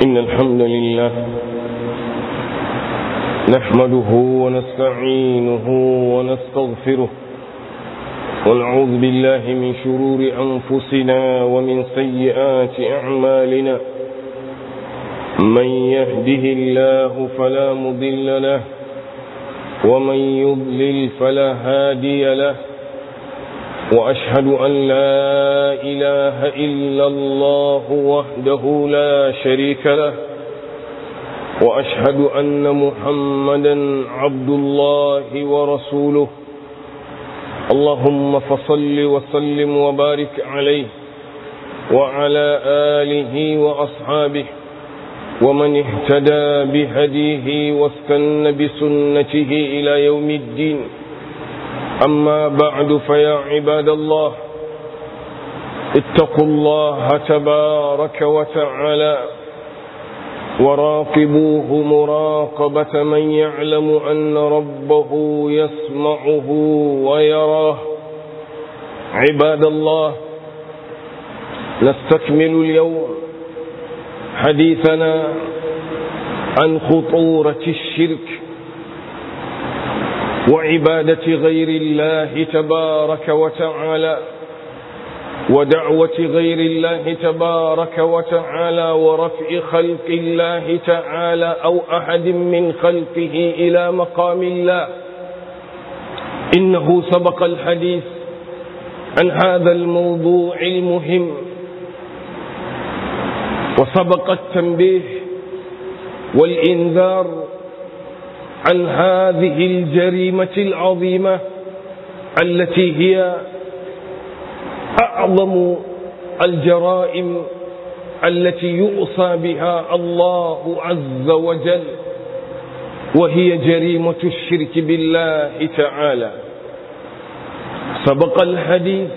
إن الحمد لله نحمده ونستعينه ونستغفره ونعوذ بالله من شرور أنفسنا ومن سيئات أعمالنا من يهده الله فلا مضل له ومن يضلل فلا هادي له وأشهد أن لا إله إلا الله وحده لا شريك له وأشهد أن محمدا عبد الله ورسوله اللهم فصل وسلم وبارك عليه وعلى آله وأصحابه ومن اهتدى بهديه واستن بسنته إلى يوم الدين أما بعد فيا عباد الله اتقوا الله تبارك وتعالى وراقبوه مراقبة من يعلم أن ربه يسمعه ويراه عباد الله نستكمل اليوم حديثنا عن خطورة الشرك وعبادة غير الله تبارك وتعالى ودعوة غير الله تبارك وتعالى ورفع خلق الله تعالى أو أحد من خلقه إلى مقام الله إنه سبق الحديث عن هذا الموضوع المهم وسبق التنبيه والإنذار عن هذه الجريمة العظيمة التي هي أعظم الجرائم التي يؤصى بها الله عز وجل وهي جريمة الشرك بالله تعالى سبق الحديث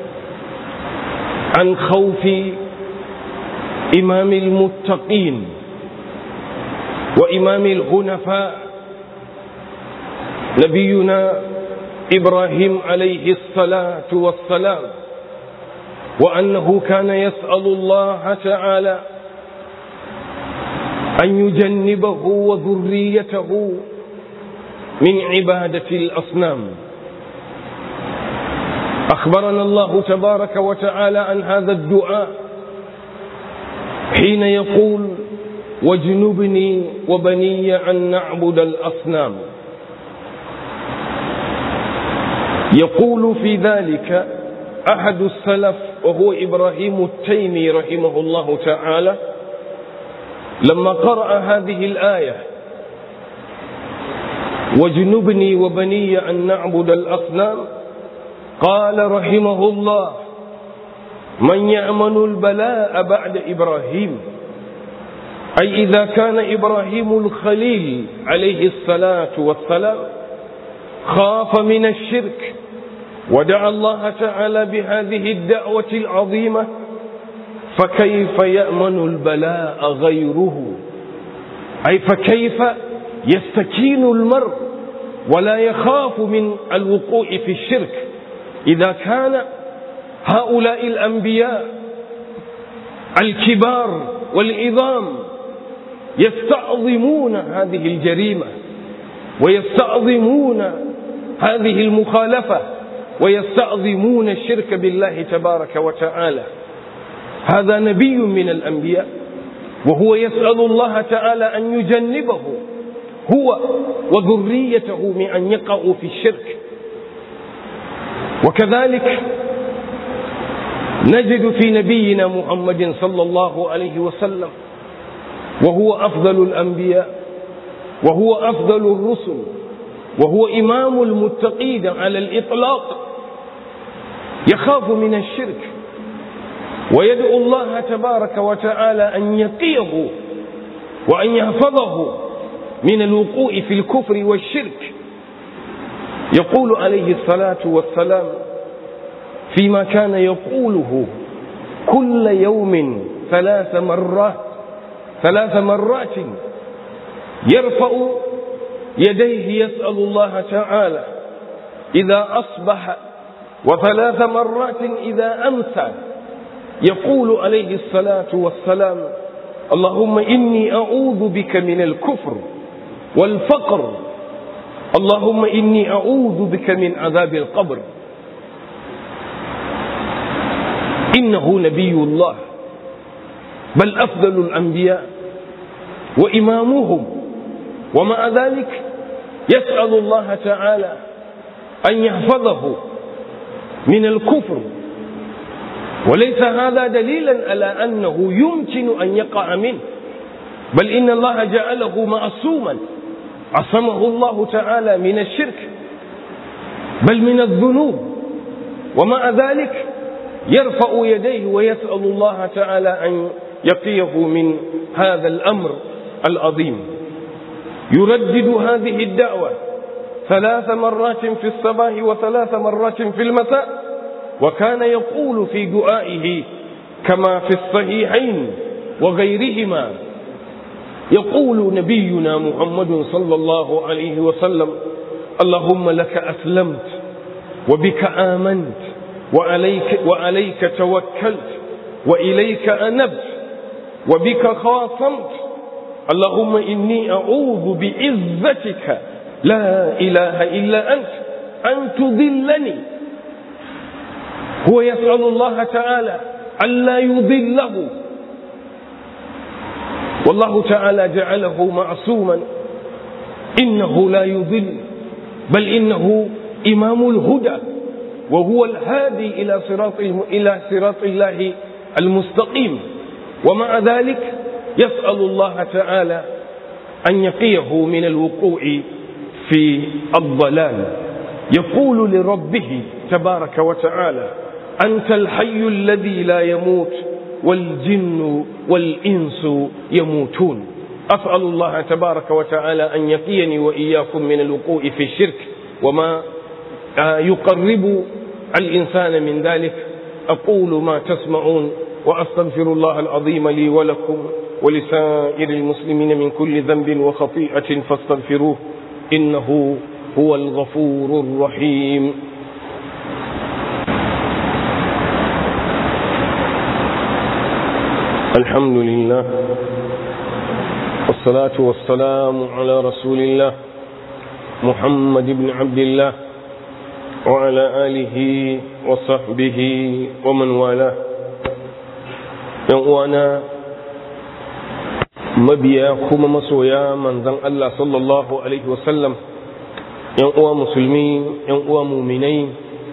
عن خوف إمام المتقين وإمام الهنفاء نبينا إبراهيم عليه الصلاة والسلام وأنه كان يسأل الله تعالى أن يجنبه وذريته من عبادة الأصنام أخبرنا الله تبارك وتعالى عن هذا الدعاء حين يقول واجنبني وبني أن نعبد الأصنام يقول في ذلك أحد السلف وهو إبراهيم التيمي رحمه الله تعالى لما قرأ هذه الآية واجنبني وبني أن نعبد الأصنام قال رحمه الله من يأمن البلاء بعد إبراهيم أي إذا كان إبراهيم الخليل عليه الصلاة والسلام خاف من الشرك ودعا الله تعالى بهذه الدعوة العظيمة فكيف يأمن البلاء غيره أي فكيف يستكين المرء ولا يخاف من الوقوع في الشرك إذا كان هؤلاء الأنبياء الكبار والعظام يستعظمون هذه الجريمة ويستعظمون هذه المخالفة ويستعظمون الشرك بالله تبارك وتعالى هذا نبي من الأنبياء وهو يسأل الله تعالى أن يجنبه هو وذريته من أن يقعوا في الشرك وكذلك نجد في نبينا محمد صلى الله عليه وسلم وهو أفضل الأنبياء وهو أفضل الرسل وهو إمام المتقين على الإطلاق يخاف من الشرك ويدعو الله تبارك وتعالى أن يقيه وأن يحفظه من الوقوع في الكفر والشرك يقول عليه الصلاة والسلام فيما كان يقوله كل يوم ثلاث مرات ثلاث مرات يرفع يديه يسأل الله تعالى إذا أصبح وثلاث مرات إذا أمسى يقول عليه الصلاة والسلام اللهم إني أعوذ بك من الكفر والفقر اللهم إني أعوذ بك من عذاب القبر إنه نبي الله بل أفضل الأنبياء وإمامهم ومع ذلك يسأل الله تعالى أن يحفظه من الكفر وليس هذا دليلا على أنه يمكن أن يقع منه بل إن الله جعله معصوما عصمه الله تعالى من الشرك بل من الذنوب ومع ذلك يرفع يديه ويسأل الله تعالى أن يقيه من هذا الأمر العظيم يردد هذه الدعوة ثلاث مرات في الصباح وثلاث مرات في المساء وكان يقول في دعائه كما في الصحيحين وغيرهما يقول نبينا محمد صلى الله عليه وسلم اللهم لك أسلمت وبك آمنت وعليك, وعليك توكلت وإليك أنبت وبك خاصمت اللهم إني أعوذ بعزتك لا إله إلا أنت أن تذلني هو يسأل الله تعالى ألا يذله والله تعالى جعله معصوما إنه لا يذل بل إنه إمام الهدى وهو الهادي إلى صراط إلى صراط الله المستقيم ومع ذلك يسأل الله تعالى أن يقيه من الوقوع في الضلال يقول لربه تبارك وتعالى أنت الحي الذي لا يموت والجن والإنس يموتون أسأل الله تبارك وتعالى أن يقيني وإياكم من الوقوع في الشرك وما يقرب الإنسان من ذلك أقول ما تسمعون وأستغفر الله العظيم لي ولكم ولسائر المسلمين من كل ذنب وخطيئة فاستغفروه إنه هو الغفور الرحيم الحمد لله والصلاة والسلام على رسول الله محمد بن عبد الله وعلى آله وصحبه ومن والاه يوانا mabiya kuma masoya manzan Allah sallallahu Alaihi wasallam ‘yan uwa musulmi ‘yan uwa muminai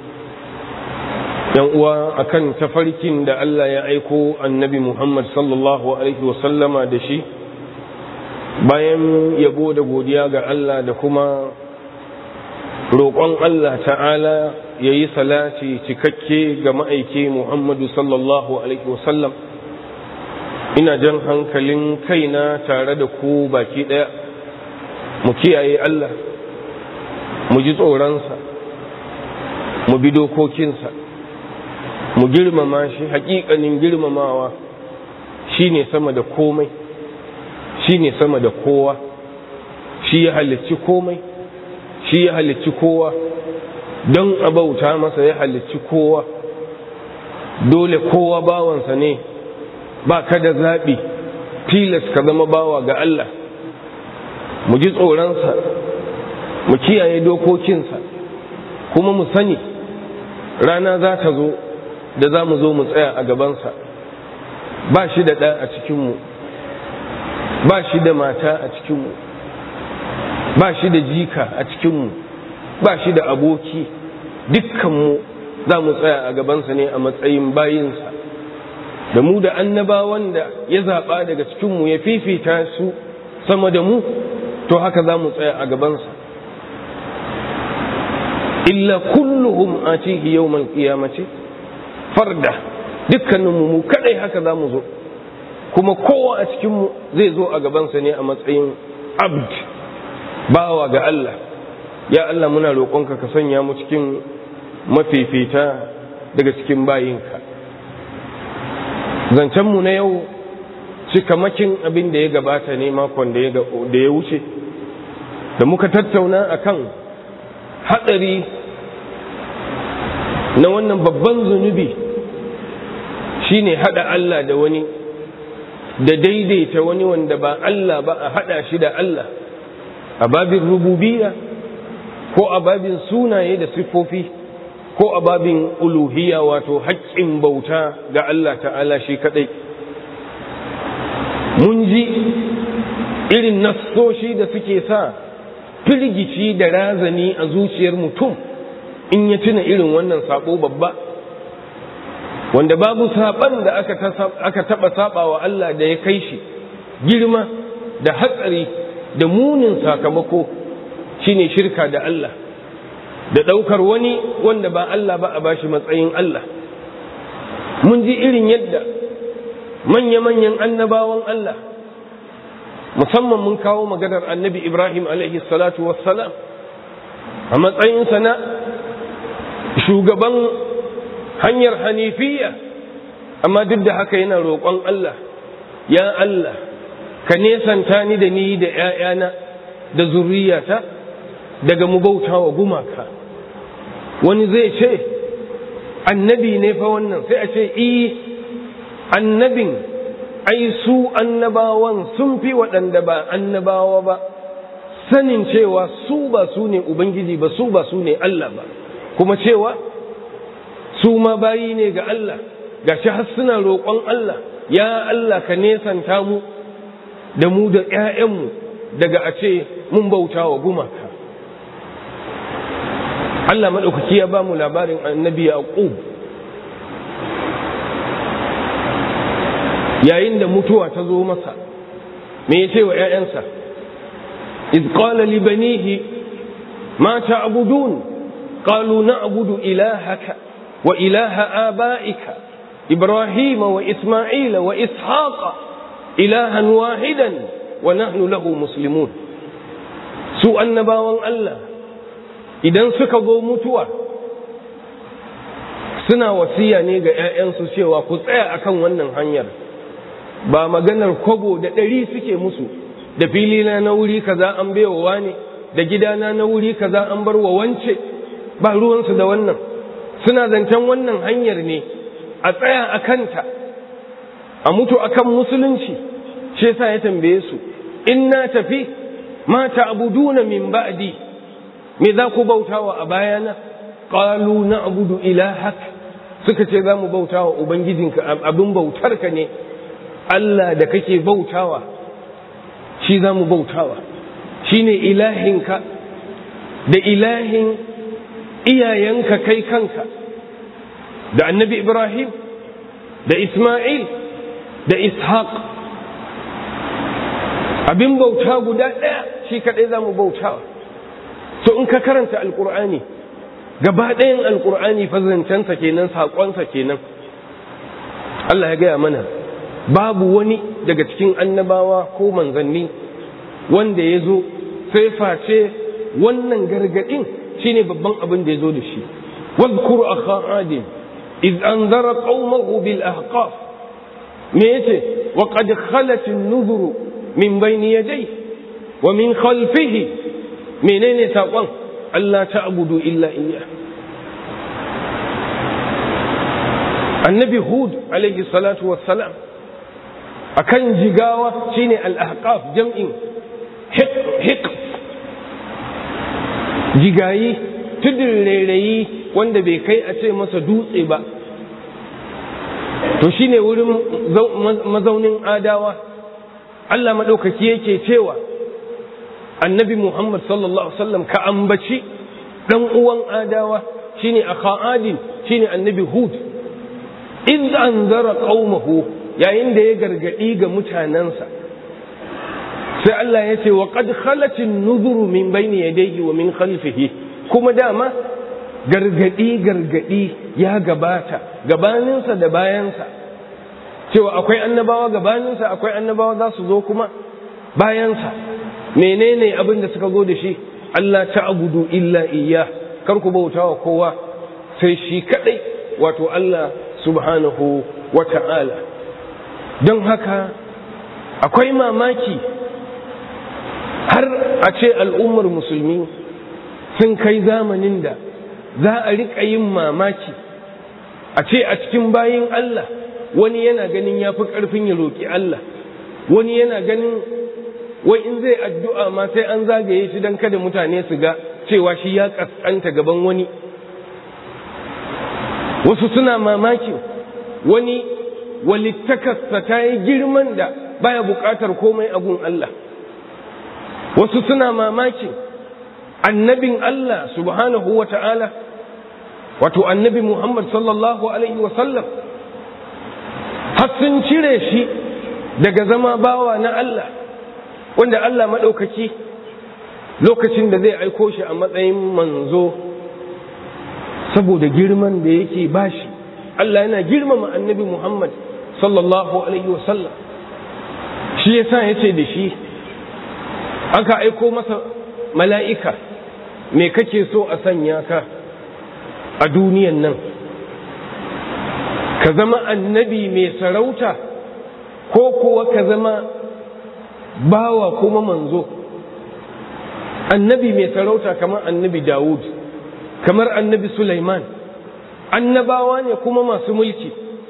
‘yan uwa akan tafarkin da Allah ya aiko annabi Muhammad sallallahu Alaihi wasallama da shi bayan yabo da godiya ga Allah da kuma roƙon Allah ta'ala ya yi salati cikakke ga ma'aiki Muhammadu sallallahu Alaihi wasallam ina jan hankalin kaina tare da ku baki ɗaya mu kiyaye Allah mu ji tsoronsa mu bi dokokinsa mu girmama shi haƙiƙanin girmamawa shi ne sama da komai shi ne sama da kowa shi ya halicci komai shi ya halicci kowa don abauta masa ya halicci kowa dole kowa bawansa ne ba ka da zaɓi tilas ka zama bawa ga Allah mu ji tsoronsa mu kiyaye dokokinsa kuma mu sani rana za ta zo da za mu zo mu tsaya a gabansa ba shi da ɗa a cikinmu ba shi da mata a cikinmu ba shi da jika a cikinmu ba shi da aboki dukkanmu za mu tsaya a gabansa ne a matsayin bayinsa da mu da annabawan da ya zaɓa daga cikinmu ya fifita su sama da mu to haka za mu tsaya a gabansa illa kulluhum atihi yawmal qiyamati farda dukkaninmu mu kadai haka za mu zo kuma kowa a cikinmu zai zo a gabansa ne a matsayin abd bawa ga Allah ya Allah muna roƙonka ka sanya mu cikin mafifita daga cikin bayinka zancenmu na yau cikamakin abin da ya gabata ne makon da ya wuce da muka tattauna akan hatsari na wannan babban zunubi shine hada Allah da wani da daidaita wani wanda ba Allah ba a haɗa shi da Allah a babin rububiyya ko a babin sunaye da siffofi ko a babin uluhiyya wato haƙƙin bauta ga Allah ta'ala shi kaɗai mun ji irin nassoshi da suke sa firgici da razani a zuciyar mutum in ya tuna irin wannan sabo babba wanda babu saban da aka taɓa saba wa Allah da ya kai shi girma da hatsari da munin sakamako shine shirka da Allah da ɗaukar wani wanda ba Allah ba a bashi matsayin Allah mun ji irin yadda manya-manyan annabawan Allah musamman mun kawo maganar annabi Ibrahim alaihi salatu wassalam a matsayinsa na shugaban hanyar hanifiya amma duk da haka yana roƙon Allah ya Allah ka nesanta ni da ni da ‘ya'yana da zurriyata daga mu bauta wa gumaka wani zai ce annabi ne fa wannan sai a ce i annabin ai su annabawan sun fi waɗanda ba annabawa ba sanin cewa su ba su ne ubangiji ba su ba su ne Allah ba kuma cewa su ma bayi ne ga Allah ga shi har suna roƙon Allah ya Allah ka nesanta mu da mu da ‘ya'yanmu daga a ce mun bauta wa gumaka Allah maɗaukaki ya ba mu labarin annabi Yaqub yayin da mutuwa ta zo masa me ya ce wa ‘ya'yansa iz qala li banihi ma ta'budun qalu na'budu ilahaka wa ilaha aba'ika ibrahima wa isma'ila wa ishaqa ilahan wahidan wa nahnu lahu muslimun su annabawan Allah idan suka zo mutuwa suna wasiya ne ga 'ya'yansu cewa ku tsaya akan wannan hanyar ba maganar kwabo da ɗari suke musu da filina na wuri kaza an baiwa ne da gidana na wuri kaza an bar wa wance ba ruwansu da wannan suna zancen wannan hanyar ne a tsaya a kanta a mutu akan musulunci shi yasa ya tambaye su in na tafi ma ta'buduna min ba'di me za ku bautawa a bayana qalu na'budu ilahak suka ce za mu bautawa ubangijinka abin bautarka ne Allah da kake bautawa shi za mu bautawa shine ilahinka da ilahin iyayenka kai kanka da annabi Ibrahim da Ismail da Ishaq abin bauta guda ɗaya shi kaɗai za mu bautawa to in ka karanta alƙur'ani gaba ɗayan alƙur'ani fazancensa kenan saƙonsa kenan Allah ya gaya mana babu wani daga cikin annabawa ko manzanni wanda ya zo sai face wannan gargaɗin shine babban abin da ya zo da shi واذكر أخا عاد إذ أنذر قومه بالأحقاف ميته وقد خلت النذر من بين يديه ومن خلفه منين ساقوان ألا تعبدوا إلا إياه النبي هود عليه الصلاة والسلام أكن جغاوة شيني الأحقاف جمع حق حق جغايي تدريري wanda bai kai a ce masa dutse ba to shine wurin mazaunin adawa Allah maɗaukaki yake cewa annabi Muhammad sallallahu Alaihi wasallam ka ambaci ɗan uwan adawa shine a kha'adin shine annabi Hud in an zara ƙaumahu yayin da ya gargaɗi ga mutanensa sai Allah ya ce wa qad khalatin nuzuru min bayni yadayhi wa min khalfihi kuma dama gargadi gargadi ya gabata gabaninsa da bayansa cewa akwai annabawa gabaninsa akwai annabawa za su zo kuma bayansa menene abin da suka zo da shi Allah ta'budu illa iya kar ku bautawa kowa sai shi kadai wato Allah subhanahu wa ta'ala don haka akwai mamaki har a ce al'ummar musulmi sun kai zamanin da za a riƙa yin mamaki a ce a cikin bayin Allah wani yana ganin ya fi ƙarfin ya roƙi Allah wani yana ganin wai in zai addu'a ma sai an zagaye shi don kada mutane su ga cewa shi ya kaskanta gaban wani wasu suna mamakin wani walittakarsa ta yi girman da baya buƙatar komai a gun Allah wasu suna mamakin annabin Allah subhanahu wa ta'ala wato annabi Muhammad sallallahu Alaihi wasallam har sun cire shi daga zama bawa na Allah wanda Allah maɗaukaki lokacin da zai aiko shi a matsayin manzo saboda girman da yake bashi Allah yana girmama annabi Muhammad sallallahu Alaihi wasallam shi yasa ya ce da shi aka aiko masa mala'ika me kake so a sanya ka a duniyan nan ka zama annabi mai sarauta ko kuwa ka zama bawa kuma manzo annabi mai sarauta kamar annabi Dawud kamar annabi Sulaiman annabawa ne kuma masu mulki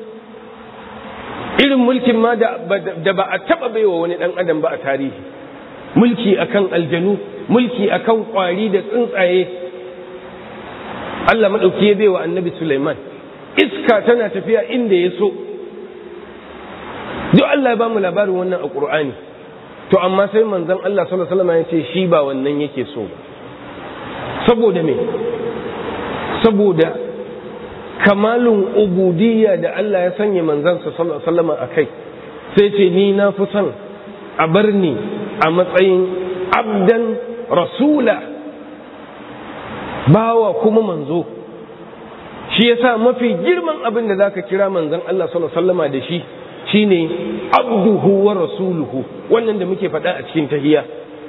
irin mulkin ma da ba a taba baiwa wani dan adam ba a tarihi mulki akan aljanu mulki akan kwari da tsuntsaye Allah maɗauki ya baiwa annabi Sulaiman iska tana tafiya inda ya so duk Allah ya ba mu labarin wannan a Qur'ani to amma sai manzon Allah sallallahu alaihi wasallam ya ce shi ba wannan yake so ba saboda me saboda kamalun ubudiyya da Allah ya sanya manzansa sallallahu alaihi wasallam a kai sai ce ni na fi son a bar ni a matsayin abdan rasula bawa kuma manzo shi yasa mafi girman abin da zaka kira manzon Allah sallallahu alaihi wasallama da shi shine abduhu wa rasuluhu wannan da muke faɗa a cikin tahiyya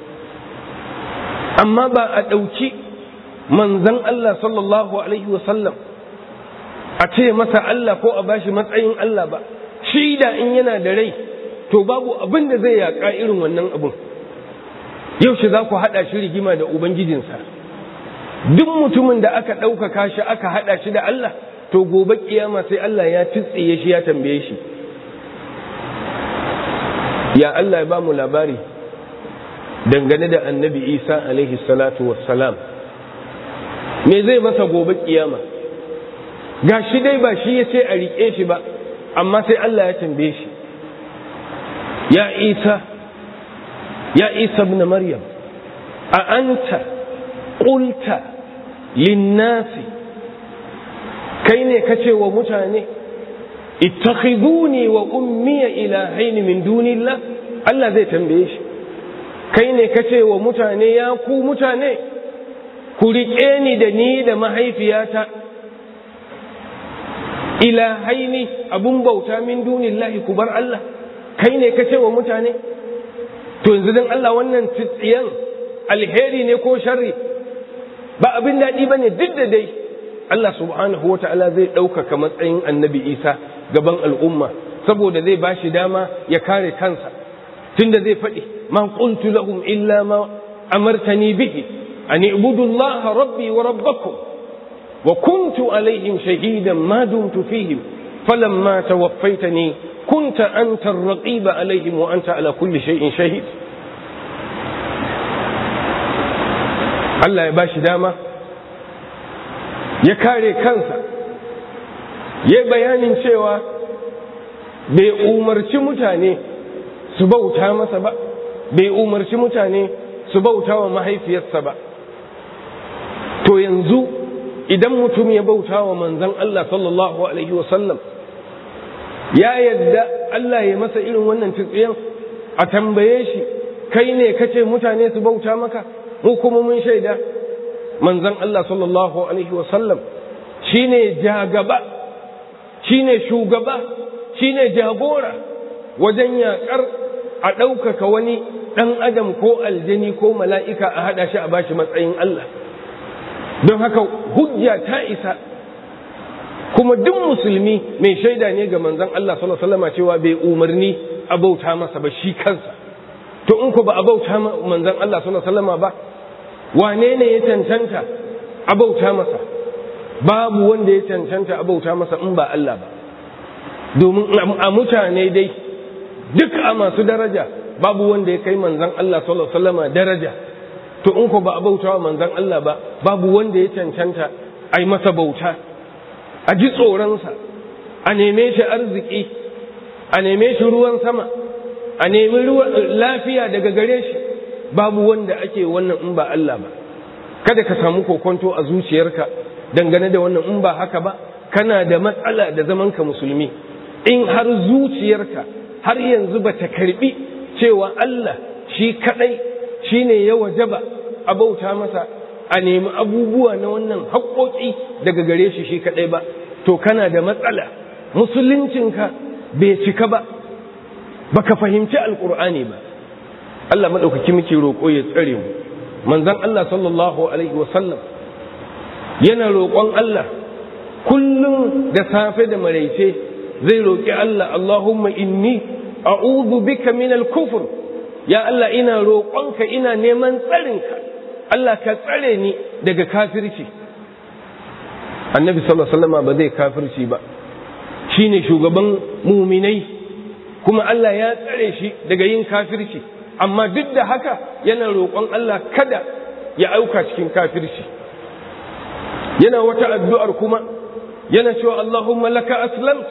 amma ba a ɗauki manzon Allah sallallahu alaihi wasallam a ce masa Allah ko a bashi matsayin Allah ba shi da in yana da rai to babu abin da zai yaƙa irin wannan abin yaushe za ku haɗa shi rigima da ubangijinsa duk mutumin da aka ɗaukaka shi aka haɗa shi da Allah to gobe kiyama sai Allah ya titsiye shi ya tambaye shi ya Allah ya ba mu labari dangane da annabi Isa alaihi salatu wassalam me zai masa gobe kiyama ga shi dai ba shi ya ce a riƙe shi ba amma sai Allah ya tambaye shi ya Isa ya Isa ibn Maryam a anta qulta linnasi kai ne kace wa mutane ittakhiduni wa ummiya ilahaini min dunillah Allah zai tambaye shi kai ne kace wa mutane ya ku mutane ku riƙe ni da ni da mahaifiyata ilahaini abun bauta min dunillahi ku bar Allah kai ne kace wa mutane to yanzu dan Allah wannan tsiyan alheri ne ko sharri ba abin daɗi ba ne duk da dai Allah subhanahu wa ta'ala zai ɗaukaka matsayin annabi Isa gaban al'umma saboda zai ba shi dama ya kare kansa tunda zai faɗi ma qultu lahum illa ma amartani bihi an ibudu Allah rabbi wa rabbakum wa kuntu alaihim shahidan ma dumtu fihim falamma tawaffaytani kunta anta ar-raqiba alaihim wa anta ala kulli shay'in shahid Allah ya ba shi dama ya kare kansa ya bayanin cewa bai umarci mutane su bauta masa ba bai umarci mutane su bauta wa mahaifiyarsa ba to yanzu idan mutum ya bauta wa manzan Allah sallallahu Alaihi wasallam ya yadda Allah ya masa irin wannan tsitsiyan a tambaye shi kai ne kace mutane su bauta maka mu kuma mun shaida manzon Allah sallallahu alaihi wasallam shine jagaba shine shugaba shine jagora wajen yakar a ɗaukaka wani ɗan adam ko aljani ko mala'ika a haɗa shi a bashi matsayin Allah don haka hujja ta isa kuma duk musulmi mai shaida ne ga manzon Allah sallallahu alaihi wasallam cewa bai umarni a bauta masa ba shi kansa to in ko ba a bauta manzon Allah sallallahu alaihi wasallam ba wane ne ya cancanta abauta masa babu wanda ya cancanta abauta masa in ba Allah ba domin a mutane dai duk a masu daraja babu wanda ya kai manzon Allah sallallahu alaihi wasallama daraja to in ko ba a bautawa manzon Allah ba babu wanda ya cancanta a yi masa bauta a ji tsoronsa a neme shi arziki a neme shi ruwan sama a nemi lafiya daga gare shi babu wanda ake wannan in ba Allah ba kada ka samu kokonto a zuciyarka dangane da wannan in ba haka ba kana da matsala da zamanka musulmi in har zuciyarka har yanzu ba ta karbi cewa Allah shi kadai shine ya wajaba a bauta masa a nemi abubuwa na wannan haƙoƙi daga gare shi shi kadai ba to kana da matsala musuluncinka bai cika ba baka fahimci alkur'ani ba Allah maɗaukaki muke roƙo ya tsare mu manzon Allah sallallahu alaihi wasallam yana roƙon Allah kullum da safe da maraice zai roƙi Allah Allahumma inni a'udhu bika min al-kufr ya Allah ina roƙonka ina neman tsarinka Allah ka tsare ni daga kafirci annabi sallallahu alaihi wasallam ba zai kafirci ba shine shugaban muminai kuma Allah ya tsare shi daga yin kafirci amma duk da haka yana roƙon Allah kada ya auka cikin kafirci yana wata addu'ar kuma yana cewa Allahumma laka aslamt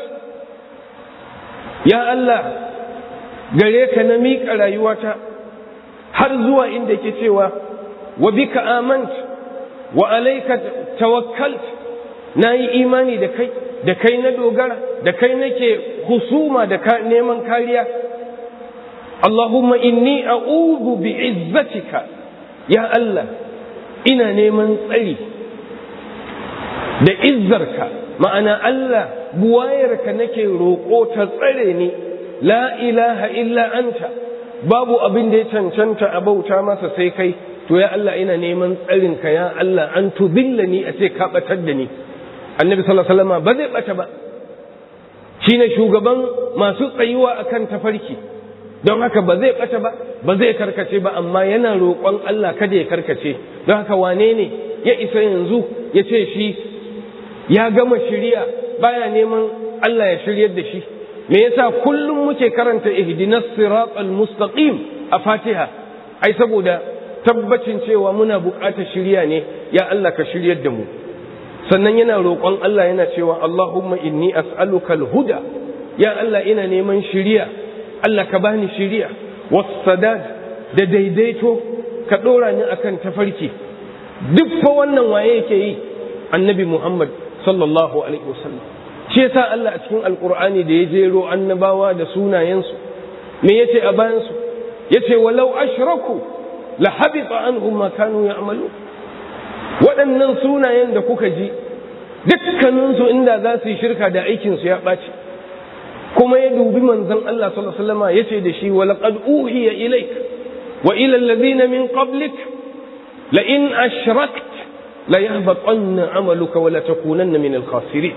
ya Allah gare ka na miƙa rayuwata har zuwa inda ke cewa wa bika amant wa alaika tawakkalt na yi imani da kai da kai na dogara da kai nake husuma da neman kariya Allahumma inni a'udhu bi izzatika ya Allah ina neman tsari da izzarka ma'ana Allah buwayarka nake roƙo ta tsare ni la ilaha illa anta babu abin da ya cancanta a bauta masa sai kai to ya Allah ina neman tsarinka ya Allah an tubilla ni a ce ka batar da ni annabi sallallahu alaihi wasallam ba zai bata ba shine shugaban masu tsayuwa akan tafarki don haka ba zai bata ba ba zai karkace ba amma yana roƙon Allah kada ya karkace don haka wane ne ya isa yanzu ya ce shi ya gama shirya baya neman Allah ya shiryar da shi me yasa kullum muke karanta ihdinas siratal mustaqim a Fatiha ai saboda tabbacin cewa muna buƙatar shirya ne ya Allah ka shiryar da mu sannan yana roƙon Allah yana cewa Allahumma inni as'aluka al-huda ya Allah ina neman shiriya Allah ka bani shiriya was-sadad da daidaito ka dora ni akan tafarki duk fa wannan waye yake yi annabi Muhammad sallallahu alaihi wasallam shi yasa Allah a cikin alqur'ani da ya jero annabawa da sunayensu me yace a bayan su yace walau ashraku la habita anhum ma kanu ya'malu waɗannan sunayen da kuka ji dukkaninsu inda za su yi shirka da aikinsu ya ɓaci kuma ya dubi manzon Allah sallallahu alaihi wasallam yace da shi wa laqad uhiya ilaik wa ila alladhina min qablik la in ashrakt la yahbatanna amaluka wa la takunanna min al-khasirin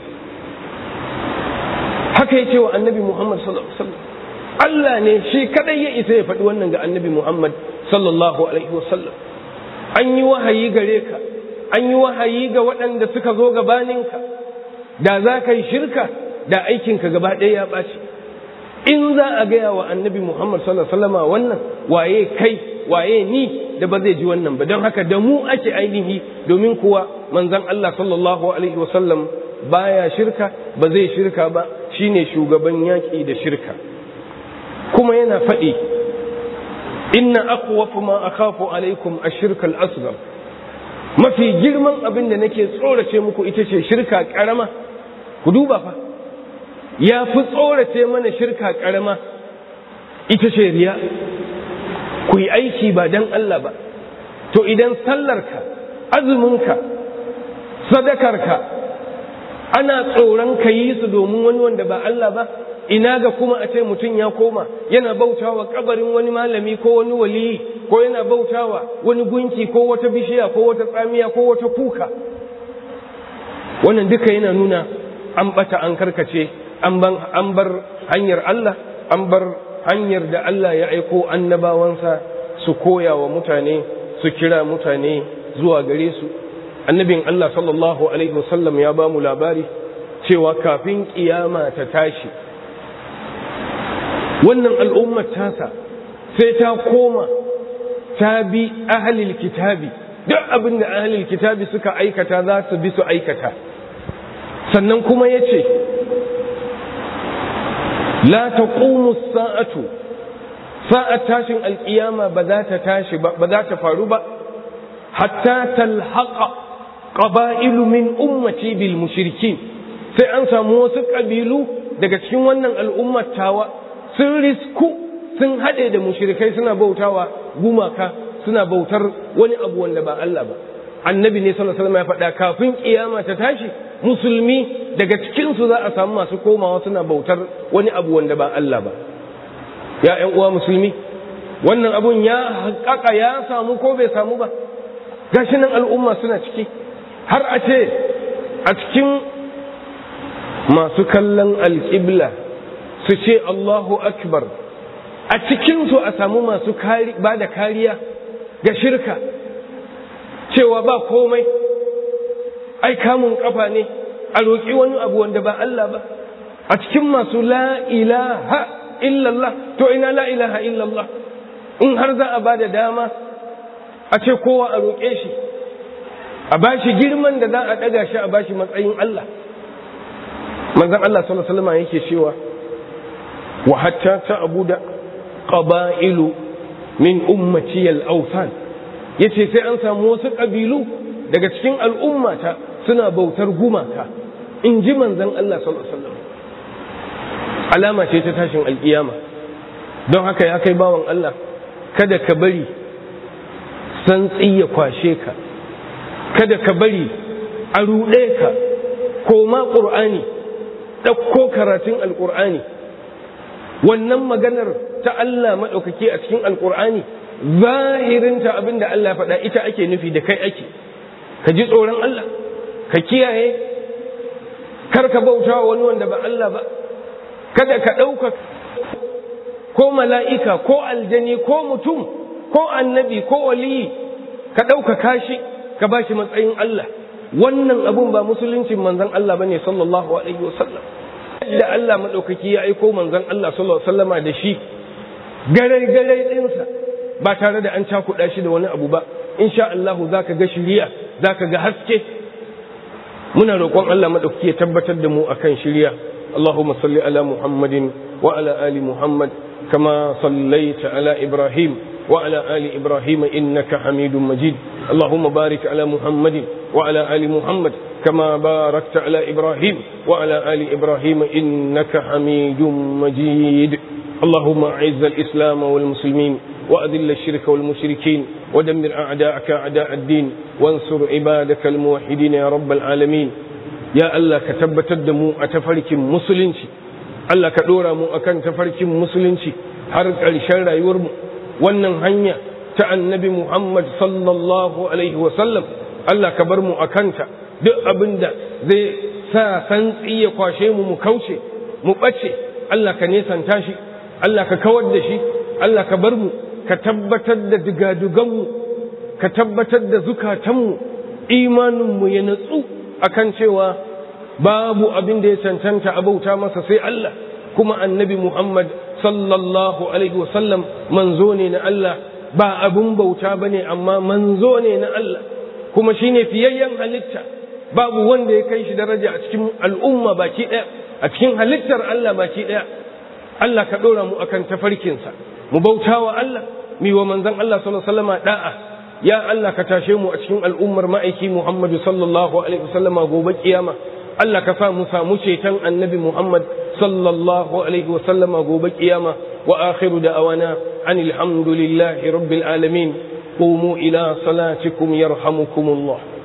haka yace wa annabi Muhammad sallallahu alaihi wasallam Allah ne shi kadai ya isa ya faɗi wannan ga annabi Muhammad sallallahu alaihi wasallam an yi wahayi gare ka an yi wahayi ga waɗanda suka zo gabaninka da za ka yi shirka da aikinka gaba ɗaya ya ɓaci in za a gaya wa annabi muhammad sallallahu alaihi wannan waye kai waye ni da ba zai ji wannan ba don haka da mu ake ainihi domin kuwa manzon allah sallallahu alaihi wasallam baya shirka ba zai shirka ba shine shugaban yaƙi da shirka kuma yana faɗi inna aqwafu ma akhafu alaikum ash-shirka al-asghar mafi girman abin da nake tsorace muku ita ce shirka karama ku duba fa ya fi tsorace mana shirka karama ita ce riya ku yi aiki ba don Allah ba to idan sallarka azuminka sadakarka ana tsoron ka yi su domin wani wanda ba Allah ba ina ga kuma a ce mutum ya koma yana bautawa kabarin wani malami ko wani waliyi ko yana bautawa wani gunki ko wata bishiya ko wata tsamiya ko wata kuka wannan duka yana nuna an bata an karkace an bar hanyar Allah an bar hanyar da Allah ya aiko annabawansa su koya wa mutane su kira mutane zuwa gare su annabin Allah sallallahu alaihi wasallam ya ba mu labari cewa kafin kiyama ta tashi wannan al'ummar tasa sai ta koma ta bi ahalil kitabi duk abin da ahalil kitabi suka aikata za su bi su aikata sannan kuma ya ce la ta sa'atu sa'at tashin alƙiyama ba za ta tashi ba ba za ta faru ba hatta talhaqa qaba'ilu min ummati bil mushrikin sai an samu wasu ƙabilu daga cikin wannan al'ummar tawa sun risku sun haɗe da mushrikai suna bautawa gumaka suna bautar wani abu wanda ba Allah ba annabi ne sallallahu alaihi wasallam ya faɗa kafin kiyama ta tashi musulmi daga cikin su za a samu masu komawa suna bautar wani abu wanda ba Allah ba ya ƴan uwa musulmi wannan abun ya haƙaƙa ya samu ko bai samu ba gashi nan al'umma suna ciki har a ce a cikin masu kallon alƙibla su ce Allahu akbar a cikinsu a samu masu ba da kariya ga shirka cewa ba komai ai kamun kafa ne a roƙi wani abu wanda ba Allah ba a cikin masu la ilaha illallah to ina la ilaha illallah in har za a ba da dama a ce kowa a roƙe shi a ba shi girman da za a ɗaga shi a ba shi matsayin Allah manzan Allah sallallahu alaihi wasallam yake cewa wa hatta ta abuda qaba'ilu min ummati al-awthan yace sai an samu wasu ƙabilu daga cikin al'ummata suna bautar gumaka in ji manzan Allah sallallahu alaihi wasallam alama ce ta tashin alkiyama don haka ya kai bawan Allah kada ka bari santsi ya kwashe ka kada ka bari a ruɗe ka koma ƙur'ani ɗauko karatun alƙur'ani wannan maganar ta Allah maɗaukaki a cikin alƙur'ani zahirinta abin da Allah faɗa ita ake nufi da kai ake ka ji tsoron Allah ka kiyaye kar ka bauta wani wanda ba Allah ba kada ka ɗauka ko mala'ika ko aljani ko mutum ko annabi ko waliyi ka ɗauka kashi ka ba shi matsayin Allah wannan abun ba musuluncin manzon Allah bane sallallahu alaihi wasallam da Allah madaukaki ya aiko manzon Allah sallallahu alaihi wasallama da shi garai garai ɗinsa ba tare da an cakuɗa shi da wani abu ba insha Allah zaka ga shiriya zaka ga haske muna roƙon Allah madaukaki ya tabbatar da mu akan shiriya اللهم صل على محمد وعلى آل محمد كما صليت على إبراهيم وعلى آل إبراهيم إنك حميد مجيد اللهم بارك على محمد وعلى آل محمد كما باركت على إبراهيم وعلى آل إبراهيم إنك حميد مجيد اللهم أعز الإسلام والمسلمين وأذل الشرك والمشركين ودمر أعداءك أعداء الدين وانصر عبادك الموحدين يا رب العالمين ya Allah ka tabbatar da mu a tafarkin musulunci Allah ka ɗora mu akan tafarkin musulunci har ƙarshen rayuwarmu wannan hanya ta annabi Muhammad sallallahu alaihi wasallam Allah ka bar mu a kanta duk abin da zai sa santsi ya kwashe mu mu kauce mu ɓace Allah ka nesanta shi Allah ka kawar da shi Allah ka bar mu ka tabbatar da digaduganmu ka tabbatar da zukatanmu imaninmu ya natsu akan cewa babu abin da ya cancanta a bauta masa sai Allah kuma annabi Muhammad sallallahu alaihi wasallam manzo ne na Allah ba abin bauta bane amma manzo ne na Allah kuma shine fiyayyen halitta babu wanda ya kai shi daraja a cikin al'umma baki daya a cikin halittar Allah baki daya Allah ka dora mu akan tafarkinsa mu bautawa Allah mi wa manzon Allah sallallahu alaihi wasallama da'a ya Allah ka tashe mu a cikin al'ummar ma'aiki Muhammadu sallallahu alaihi wasallama gobe kiyama Allah ka sa mu samu ceton annabi Muhammad sallallahu alaihi wasallama gobe kiyama wa akhiru da'awana anil hamdulillahi rabbil alamin qumu ila salatikum yarhamukumullah